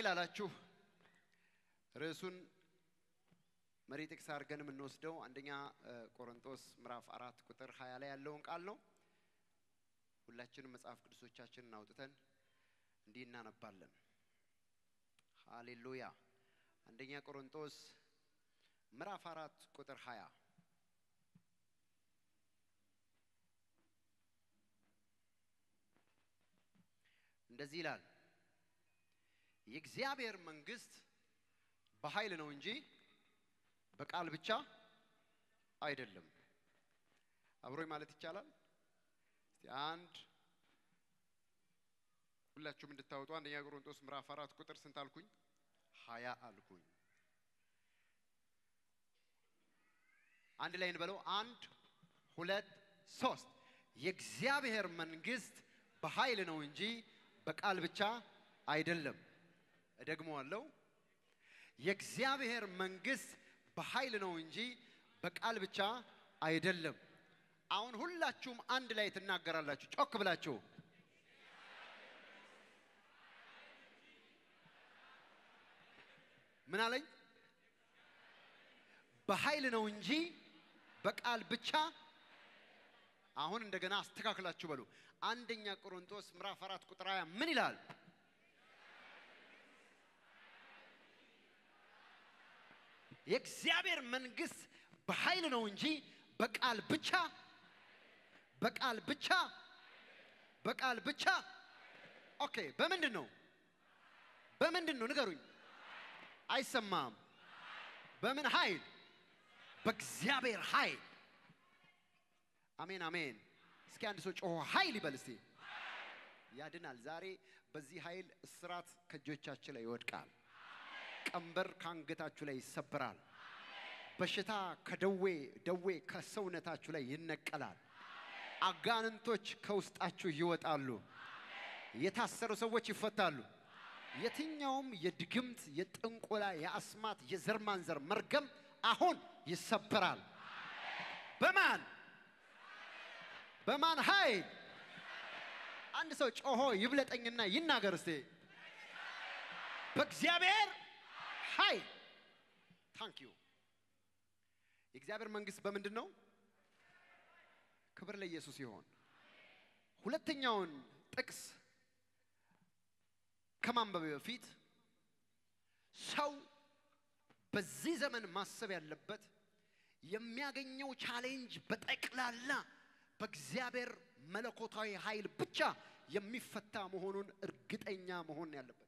ላላችሁ ርዕሱን መሪ ጥቅስ አድርገን የምንወስደው አንደኛ ቆሮንቶስ ምዕራፍ አራት ቁጥር ሀያ ላይ ያለውን ቃል ነው። ሁላችንም መጽሐፍ ቅዱሶቻችንን አውጥተን እንዲህ እናነባለን። ሃሌሉያ። አንደኛ ቆሮንቶስ ምዕራፍ አራት ቁጥር ሀያ እንደዚህ ይላል፣ የእግዚአብሔር መንግስት በኃይል ነው እንጂ በቃል ብቻ አይደለም። አብሮኝ ማለት ይቻላል። እስቲ አንድ ሁላችሁም እንድታወጡ አንደኛ ቆሮንቶስ ምዕራፍ አራት ቁጥር ስንት አልኩኝ? ሀያ አልኩኝ። አንድ ላይ እንበለው። አንድ ሁለት ሶስት። የእግዚአብሔር መንግስት በኃይል ነው እንጂ በቃል ብቻ አይደለም። እደግመዋለሁ። የእግዚአብሔር መንግስት በኃይል ነው እንጂ በቃል ብቻ አይደለም። አሁን ሁላችሁም አንድ ላይ ትናገራላችሁ፣ ጮክ ብላችሁ ምን አለኝ? በኃይል ነው እንጂ በቃል ብቻ። አሁን እንደገና አስተካክላችሁ በሉ። አንደኛ ቆሮንቶስ ምዕራፍ አራት ቁጥር ሃያ ምን ይላል? የእግዚአብሔር መንግስት በኃይል ነው እንጂ በቃል ብቻ በቃል ብቻ በቃል ብቻ። ኦኬ፣ በምንድን ነው በምንድን ነው ንገሩኝ። አይሰማም። በምን ኃይል? በእግዚአብሔር ኃይል። አሜን አሜን። እስኪ አንድ ሰው ጮሆ ኃይል ይበል እስቲ። ያድናል። ዛሬ በዚህ ኃይል እስራት ከእጆቻችሁ ላይ ይወድቃል። ቀንበር ከአንገታችሁ ላይ ይሰበራል። በሽታ ከደዌ ደዌ ከሰውነታችሁ ላይ ይነቀላል። አጋንንቶች ከውስጣችሁ ይወጣሉ። የታሰሩ ሰዎች ይፈታሉ። የትኛውም የድግምት፣ የጥንቆላ፣ የአስማት፣ የዘር ማንዘር መርገም አሁን ይሰበራል። በማን በማን ኃይል? አንድ ሰው ጮሆ ይብለጠኝና ይናገር እስቲ። በእግዚአብሔር ኃይል። ታንክ ዩ። የእግዚአብሔር መንግስት በምንድን ነው? ክብር ለኢየሱስ ይሆን። ሁለተኛውን ጥቅስ ከማንበብ በፊት ሰው በዚህ ዘመን ማሰብ ያለበት የሚያገኘው ቻሌንጅ በጠቅላላ በእግዚአብሔር መለኮታዊ ኃይል ብቻ የሚፈታ መሆኑን እርግጠኛ መሆን ያለበት።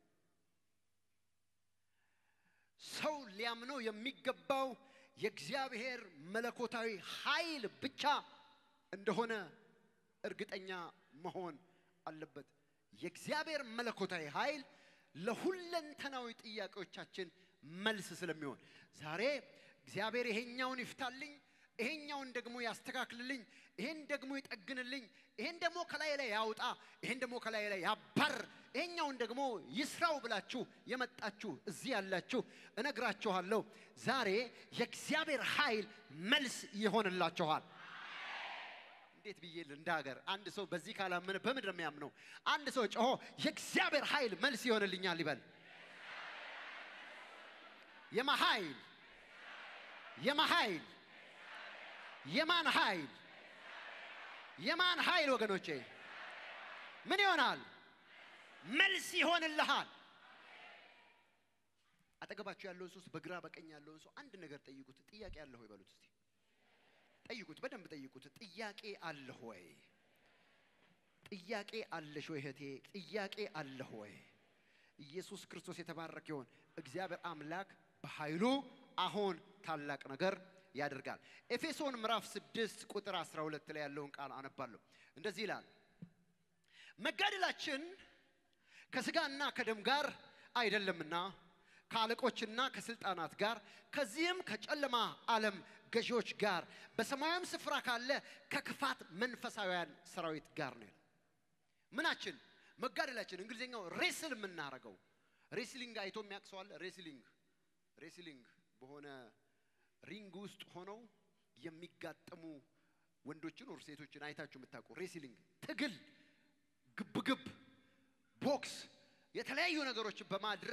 ሰው ሊያምነው የሚገባው የእግዚአብሔር መለኮታዊ ኃይል ብቻ እንደሆነ እርግጠኛ መሆን አለበት። የእግዚአብሔር መለኮታዊ ኃይል ለሁለንተናዊ ጥያቄዎቻችን መልስ ስለሚሆን ዛሬ እግዚአብሔር ይሄኛውን ይፍታልኝ፣ ይሄኛውን ደግሞ ያስተካክልልኝ፣ ይሄን ደግሞ ይጠግንልኝ፣ ይሄን ደግሞ ከላይ ላይ ያውጣ፣ ይሄን ደግሞ ከላይ ላይ ያባር፣ ይሄኛውን ደግሞ ይስራው ብላችሁ የመጣችሁ እዚህ ያላችሁ እነግራችኋለሁ፣ ዛሬ የእግዚአብሔር ኃይል መልስ ይሆንላችኋል። እንዴት ብዬ እንደ ሀገር አንድ ሰው በዚህ ካላመነ በምንድን ነው የሚያምነው? አንድ ሰው ጮሆ የእግዚአብሔር ኃይል መልስ ይሆንልኛል ይበል። የማ ኃይል የማ ኃይል የማን ኃይል የማን ኃይል ወገኖቼ ምን ይሆናል? መልስ ይሆንልሃል። አጠገባችሁ ያለውን ሰው በግራ በቀኝ ያለውን ሰው አንድ ነገር ጠይቁት። ጥያቄ አለ ሆይ በሉት እስቲ ጠይቁት፣ በደንብ ጠይቁት። ጥያቄ አለህ ወይ? ጥያቄ አለሽ ወይ እህቴ? ጥያቄ አለህ ወይ? ኢየሱስ ክርስቶስ የተባረከ ይሆን። እግዚአብሔር አምላክ በኃይሉ አሁን ታላቅ ነገር ያደርጋል። ኤፌሶን ምዕራፍ 6 ቁጥር 12 ላይ ያለውን ቃል አነባለሁ። እንደዚህ ይላል፣ መጋደላችን ከስጋና ከደም ጋር አይደለምና ከአለቆችና ከስልጣናት ጋር ከዚህም ከጨለማ ዓለም ገዢዎች ጋር በሰማያዊም ስፍራ ካለ ከክፋት መንፈሳውያን ሰራዊት ጋር ነው ይላል። ምናችን መጋደላችን እንግሊዝኛው ሬስል የምናረገው ሬስሊንግ አይቶ የሚያውቅ ሰው አለ? ሬስሊንግ ሬስሊንግ በሆነ ሪንግ ውስጥ ሆነው የሚጋጠሙ ወንዶችን ወር ሴቶችን አይታችሁ የምታውቁ ሬስሊንግ ትግል፣ ግብግብ፣ ቦክስ የተለያዩ ነገሮችን በማድረግ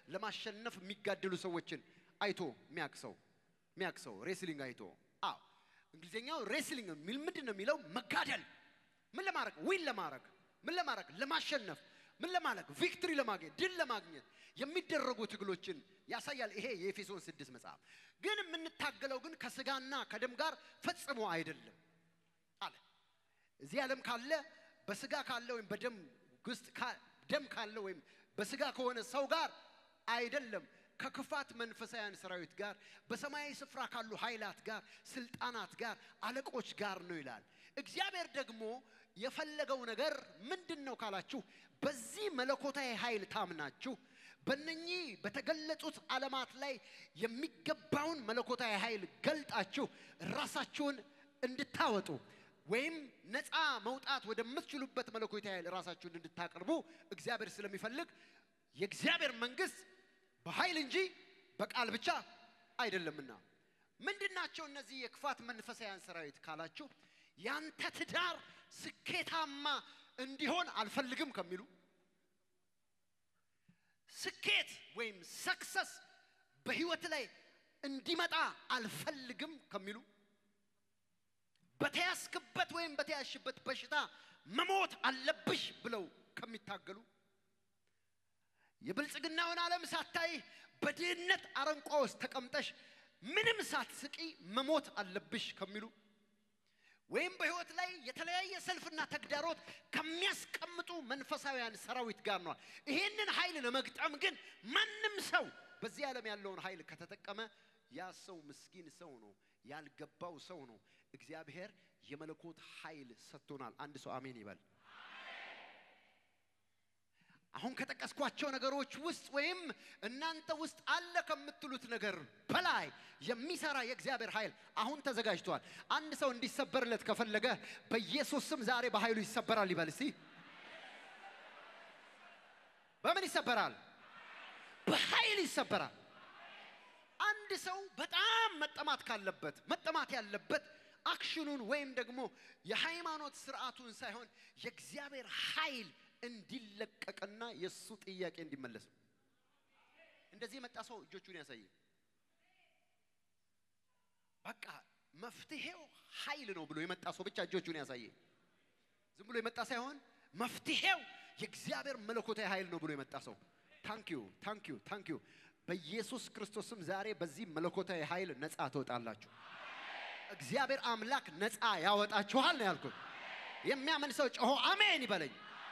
ለማሸነፍ የሚጋደሉ ሰዎችን አይቶ የሚያውቅ ሰው የሚያውቅ ሰው ሬስሊንግ አይቶ አዎ እንግሊዝኛው ሬስሊንግ የሚል ምንድን ነው የሚለው መጋደል ምን ለማድረግ ዊን ለማድረግ ምን ለማድረግ ለማሸነፍ ምን ለማድረግ ቪክትሪ ለማግኘት ድል ለማግኘት የሚደረጉ ትግሎችን ያሳያል ይሄ የኤፌሶን ስድስት መጽሐፍ ግን የምንታገለው ግን ከስጋና ከደም ጋር ፈጽሞ አይደለም አለ እዚህ ዓለም ካለ በስጋ ካለ ወይም በደም ውስጥ ካ- ደም ካለ ወይም በስጋ ከሆነ ሰው ጋር አይደለም ከክፋት መንፈሳውያን ሰራዊት ጋር በሰማያዊ ስፍራ ካሉ ኃይላት ጋር ስልጣናት ጋር አለቆች ጋር ነው ይላል እግዚአብሔር ደግሞ የፈለገው ነገር ምንድን ነው ካላችሁ በዚህ መለኮታዊ ኃይል ታምናችሁ በእነኚህ በተገለጹት ዓለማት ላይ የሚገባውን መለኮታዊ ኃይል ገልጣችሁ ራሳችሁን እንድታወጡ ወይም ነፃ መውጣት ወደምትችሉበት መለኮታዊ ኃይል ራሳችሁን እንድታቀርቡ እግዚአብሔር ስለሚፈልግ የእግዚአብሔር መንግስት በኃይል እንጂ በቃል ብቻ አይደለምና ምንድናቸው እነዚህ የክፋት መንፈሳውያን ሰራዊት ካላችሁ ያንተ ትዳር ስኬታማ እንዲሆን አልፈልግም ከሚሉ ስኬት ወይም ሰክሰስ በህይወት ላይ እንዲመጣ አልፈልግም ከሚሉ በተያዝክበት ወይም በተያዝሽበት በሽታ መሞት አለብሽ ብለው ከሚታገሉ የብልጽግናውን ዓለም ሳታይ በድህነት አረንቋ ውስጥ ተቀምጠሽ ምንም ሳትስቂ መሞት አለብሽ ከሚሉ ወይም በህይወት ላይ የተለያየ ሰልፍና ተግዳሮት ከሚያስቀምጡ መንፈሳውያን ሰራዊት ጋር ነዋል። ይሄንን ኃይል ለመግጠም ግን ማንም ሰው በዚህ ዓለም ያለውን ኃይል ከተጠቀመ ያ ሰው ምስኪን ሰው ነው፣ ያልገባው ሰው ነው። እግዚአብሔር የመለኮት ኃይል ሰጥቶናል። አንድ ሰው አሜን ይበል። አሁን ከጠቀስኳቸው ነገሮች ውስጥ ወይም እናንተ ውስጥ አለ ከምትሉት ነገር በላይ የሚሰራ የእግዚአብሔር ኃይል አሁን ተዘጋጅቷል። አንድ ሰው እንዲሰበርለት ከፈለገ በኢየሱስ ስም ዛሬ በኃይሉ ይሰበራል ይበል እስቲ። በምን ይሰበራል? በኃይል ይሰበራል። አንድ ሰው በጣም መጠማት ካለበት መጠማት ያለበት አክሽኑን ወይም ደግሞ የሃይማኖት ስርዓቱን ሳይሆን የእግዚአብሔር ኃይል እንዲለቀቅና የእሱ ጥያቄ እንዲመለስ ነው። እንደዚህ የመጣ ሰው እጆቹን ያሳየ። በቃ መፍትሄው ኃይል ነው ብሎ የመጣ ሰው ብቻ እጆቹን ያሳየ። ዝም ብሎ የመጣ ሳይሆን መፍትሄው የእግዚአብሔር መለኮታዊ ኃይል ነው ብሎ የመጣ ሰው ታንኪዩ ታንኪዩ ታንኪዩ። በኢየሱስ ክርስቶስም ዛሬ በዚህ መለኮታዊ ኃይል ነፃ ትወጣላችሁ። እግዚአብሔር አምላክ ነፃ ያወጣችኋል ነው ያልኩት። የሚያምን ሰው ጮሆ አሜን ይበለኝ።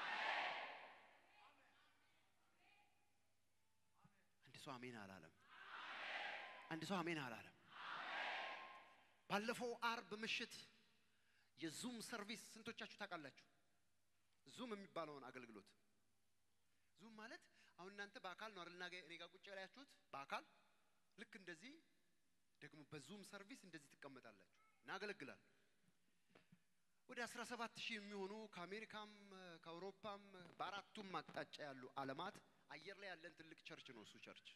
አንድ ሰው አሜን አላለም። አንድ ሰው አሜን አላለም። ባለፈው አርብ ምሽት የዙም ሰርቪስ ስንቶቻችሁ ታውቃላችሁ? ዙም የሚባለውን አገልግሎት ዙም ማለት አሁን እናንተ በአካል ነው አይደል? እኔ ጋር ቁጭ ያላችሁት በአካል ልክ እንደዚህ ደግሞ በዙም ሰርቪስ እንደዚህ ትቀመጣላችሁ፣ እናገለግላል። ወደ 17 ሺህ የሚሆኑ ከአሜሪካም ከአውሮፓም በአራቱም አቅጣጫ ያሉ ዓለማት አየር ላይ ያለን ትልቅ ቸርች ነው እሱ ቸርች።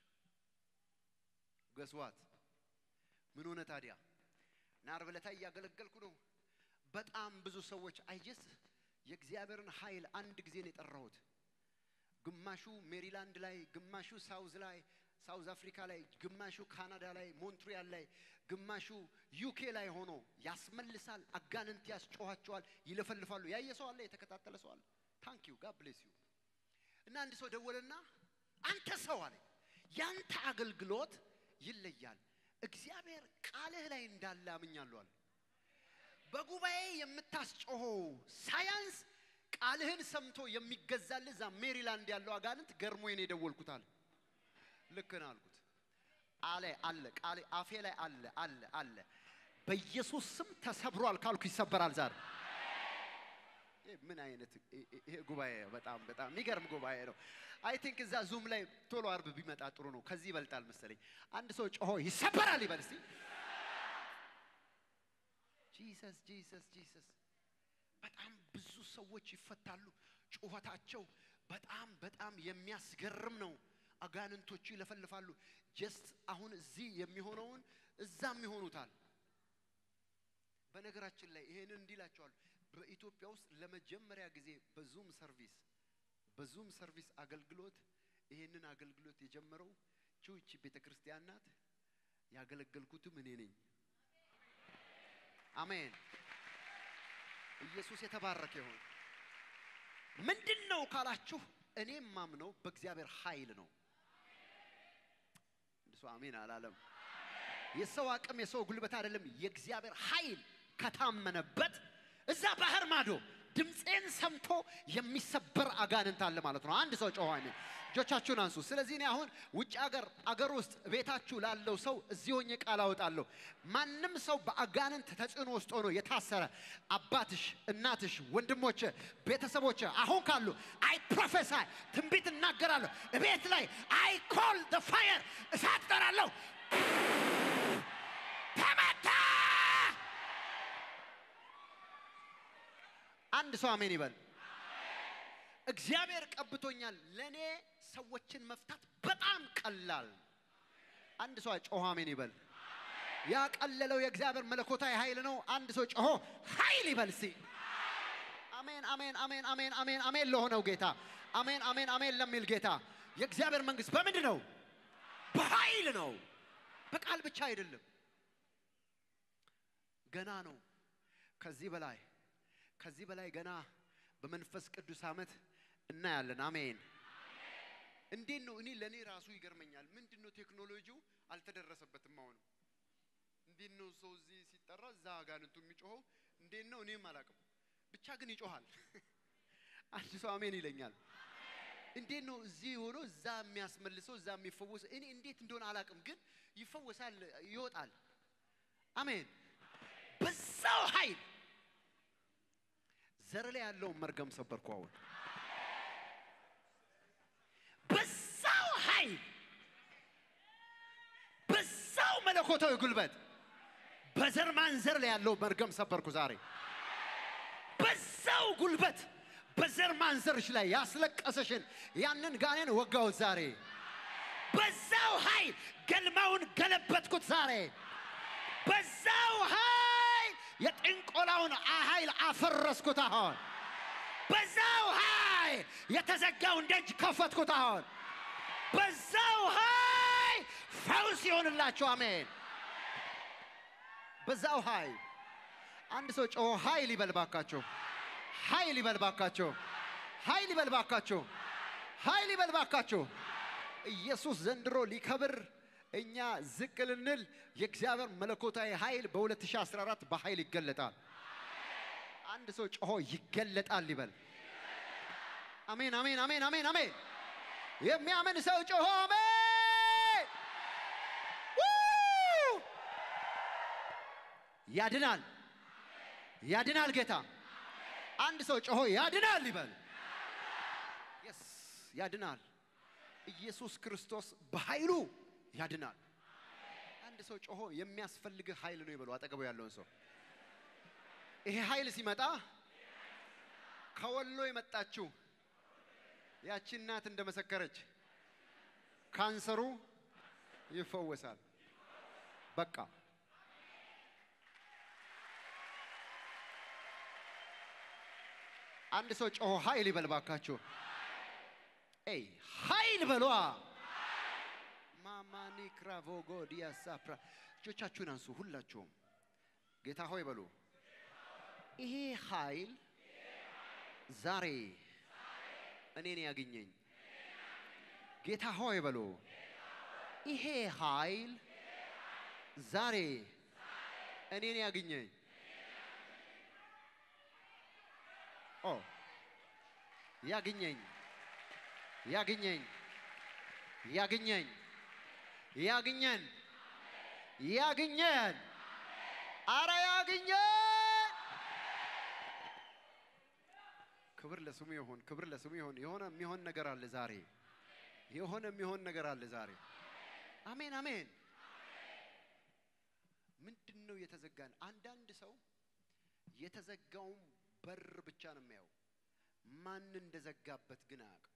ገስዋት ምን ሆነ ታዲያ? እና ዓርብ ዕለት እያገለገልኩ ነው። በጣም ብዙ ሰዎች አይጀስ የእግዚአብሔርን ኃይል አንድ ጊዜ ነው የጠራሁት። ግማሹ ሜሪላንድ ላይ፣ ግማሹ ሳውዝ ላይ ሳውዝ አፍሪካ ላይ፣ ግማሹ ካናዳ ላይ፣ ሞንትሪያል ላይ፣ ግማሹ ዩኬ ላይ ሆኖ ያስመልሳል፣ አጋንንት ያስጮኋቸዋል፣ ይለፈልፋሉ። ያየ ሰው አለ፣ የተከታተለ ሰው አለ። ታንክ ዩ ጋድ ብሌስ ዩ። እና አንድ ሰው ደወለና አንተ ሰው አለ ያንተ አገልግሎት ይለያል። እግዚአብሔር ቃልህ ላይ እንዳለ አምኛለሁ አለ። በጉባኤ የምታስጮኸው ሳያንስ ቃልህን ሰምቶ የሚገዛልህ እዛ ሜሪላንድ ያለው አጋንንት ገርሞኝ ነው የደወልኩት አለ። ልክ ነው አልኩት። አለ አለ ቃሌ አፌ ላይ አለ አለ አለ። በኢየሱስ ስም ተሰብሯል ካልኩ ይሰበራል ዛሬ። ይህ ምን አይነት ይሄ ጉባኤ በጣም በጣም የሚገርም ጉባኤ ነው። አይ ቲንክ እዛ ዙም ላይ ቶሎ አርብ ቢመጣ ጥሩ ነው። ከዚህ ይበልጣል መሰለኝ። አንድ ሰው ጮሆ ይሰበራል ይበል እስቲ። ጂሰስ ጂሰስ ጂሰስ። በጣም ብዙ ሰዎች ይፈታሉ። ጩኸታቸው በጣም በጣም የሚያስገርም ነው። አጋንንቶቹ ይለፈልፋሉ። ጀስት አሁን እዚህ የሚሆነውን እዛም ይሆኑታል። በነገራችን ላይ ይሄንን እንዲላቸዋል በኢትዮጵያ ውስጥ ለመጀመሪያ ጊዜ በዙም ሰርቪስ በዙም ሰርቪስ አገልግሎት ይህንን አገልግሎት የጀመረው ቺውቺ ቤተ ክርስቲያን ናት። ያገለገልኩትም እኔ ነኝ። አሜን። ኢየሱስ የተባረከ ይሁን። ምንድን ነው ካላችሁ እኔ ማምነው በእግዚአብሔር ኃይል ነው። እሱ አሜን አላለም። የሰው አቅም የሰው ጉልበት አይደለም። የእግዚአብሔር ኃይል ከታመነበት እዛ ባህር ማዶ ድምፄን ሰምቶ የሚሰበር አጋንንት አለ ማለት ነው። አንድ ሰው ጮኸ አሜን። እጆቻችሁን አንሱ። ስለዚህ እኔ አሁን ውጭ አገር አገር ውስጥ ቤታችሁ ላለው ሰው እዚህ ሆኜ ቃል አወጣለሁ። ማንም ሰው በአጋንንት ተጽዕኖ ውስጥ ሆኖ የታሰረ አባትሽ፣ እናትሽ፣ ወንድሞች፣ ቤተሰቦች አሁን ካሉ አይ ፕሮፌሳይ ትንቢት እናገራለሁ። ቤት ላይ አይ ኮል ደ ፋየር እሳት ጠራለሁ። ተመታ። አንድ ሰው አሜን ይበል። እግዚአብሔር ቀብቶኛል። ለእኔ ሰዎችን መፍታት በጣም ቀላል። አንድ ሰው ጮሆ አሜን ይበል። ያቀለለው የእግዚአብሔር መለኮታዊ ኃይል ነው። አንድ ሰው ጮሆ ኃይል ይበል እስቲ። አሜን አሜን አሜን አሜን አሜን አሜን ለሆነው ጌታ አሜን አሜን አሜን ለሚል ጌታ የእግዚአብሔር መንግስት በምንድን ነው? በኃይል ነው። በቃል ብቻ አይደለም። ገና ነው። ከዚህ በላይ ከዚህ በላይ ገና በመንፈስ ቅዱስ ዓመት እናያለን። አሜን። እንዴት ነው? እኔ ለእኔ ራሱ ይገርመኛል። ምንድን ነው ቴክኖሎጂው አልተደረሰበትም። አሁንም እንዴት ነው ሰው እዚህ ሲጠራ እዛ አጋንንቱ የሚጮኸው? እንዴት ነው? እኔም አላውቅም። ብቻ ግን ይጮሃል። አንድ ሰው አሜን ይለኛል። እንዴት ነው እዚህ ሆኖ እዛ የሚያስመልሰው እዛ የሚፈወስ እኔ እንዴት እንደሆነ አላውቅም፣ ግን ይፈወሳል፣ ይወጣል። አሜን። በዛው ኃይል ዘር ላይ ያለውን መርገም ሰበርኩ። አሁን በዛው ኃይል በዛው መለኮታዊ ጉልበት በዘር ማንዘር ላይ ያለው መርገም ሰበርኩ ዛሬ። በዛው ጉልበት በዘር ማንዘርሽ ላይ ያስለቀሰሽን ያንን ጋኔን ወጋሁት ዛሬ። በዛው ኃይል ገልማውን ገለበጥኩት ዛሬ። በዛው ኃይል የጥንቆላውን ኃይል አፈረስኩት አሁን። በዛው ኃይል የተዘጋውን ደጅ ከፈትኩት አሁን። በዛው ኃይል ፈውስ ይሆንላችሁ። አሜን። በዛው ኃይል አንድ ሰው ጮሆ ኃይል ይበልባካችሁ፣ ኃይል ይበልባካችሁ፣ ኃይል ይበልባካችሁ፣ ኃይል ይበልባካችሁ። ኢየሱስ ዘንድሮ ሊከብር እኛ ዝቅ ልንል የእግዚአብሔር መለኮታዊ ኃይል በ2014 በኃይል ይገለጣል። አንድ ሰው ጮሆ ይገለጣል ይበል። አሜን አሜን አሜን አሜን አሜን። የሚያምን ሰው ጮሆ አሜን። ው! ያድናል ያድናል ጌታ። አንድ ሰው ጮሆ ያድናል ይበል። የስ ያድናል። ኢየሱስ ክርስቶስ በኃይሉ ያድናል። አንድ ሰው ጮሆ የሚያስፈልግህ ኃይል ነው ይበሉ። አጠገቡ ያለውን ሰው ይሄ ኃይል ሲመጣ ከወሎ የመጣችው ያቺ እናት እንደመሰከረች ካንሰሩ ይፈወሳል። በቃ አንድ ሰው ጮሆ ኃይል ይበል ባካችሁ። ኤይ ኃይል በሏ። ማማኒ ክራቮጎ ዲያሳፕራ እጆቻችሁን አንሱ ሁላችሁም። ጌታ ሆይ በሉ። ይሄ ኃይል ዛሬ እኔን ያገኘኝ። ጌታ ሆይ በሉ። ይሄ ኃይል ዛሬ እኔን ያገኘኝ። ኦ ያግኘኝ ያግኘኝ ያግኘኝ ያግኘን ያግኘን አረ ያግኘን። ክብር ለስሙ ይሁን፣ ክብር ለስሙ ይሁን። የሆነ የሚሆን ነገር አለ ዛሬ፣ የሆነ የሚሆን ነገር አለ ዛሬ። አሜን አሜን። ምንድን ነው የተዘጋን? አንዳንድ ሰው የተዘጋውን በር ብቻ ነው የሚያየው፣ ማን እንደዘጋበት ግን አያውቅም።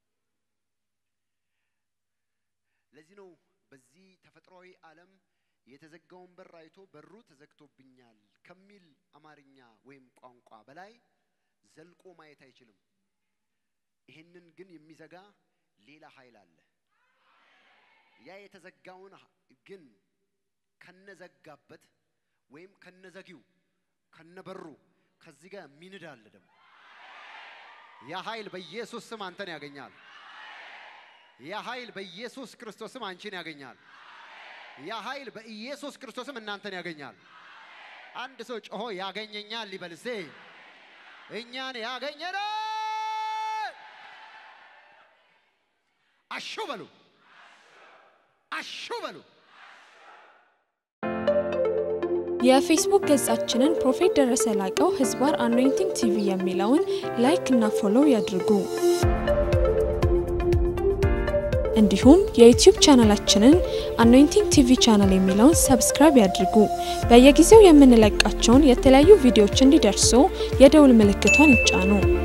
ለዚህ ነው በዚህ ተፈጥሯዊ ዓለም የተዘጋውን በር አይቶ በሩ ተዘግቶብኛል ከሚል አማርኛ ወይም ቋንቋ በላይ ዘልቆ ማየት አይችልም። ይህንን ግን የሚዘጋ ሌላ ኃይል አለ። ያ የተዘጋውን ግን ከነዘጋበት ወይም ከነዘጊው ከነበሩ ከዚህ ጋር ሚንድ አለ ደግሞ ያ ኃይል በኢየሱስ ስም አንተን ያገኛል። ያ ኃይል በኢየሱስ ክርስቶስም አንቺን ያገኛል። ያ ኃይል በኢየሱስ ክርስቶስም እናንተን ያገኛል። አንድ ሰው ጮሆ ያገኘኛል ሊበልሴ እኛን ያገኘናል። አሹ በሉ፣ አሹ በሉ። የፌስቡክ ገጻችንን ፕሮፌት ደረሰ ላቀው ህዝባር አኖይንቲንግ ቲቪ የሚለውን ላይክ እና ፎሎው ያድርጉ። እንዲሁም የዩቲዩብ ቻናላችንን አኖይንቲንግ ቲቪ ቻናል የሚለውን ሰብስክራይብ ያድርጉ። በየጊዜው የምንለቃቸውን የተለያዩ ቪዲዮዎች እንዲደርሱ የደውል ምልክቷን ይጫኑ።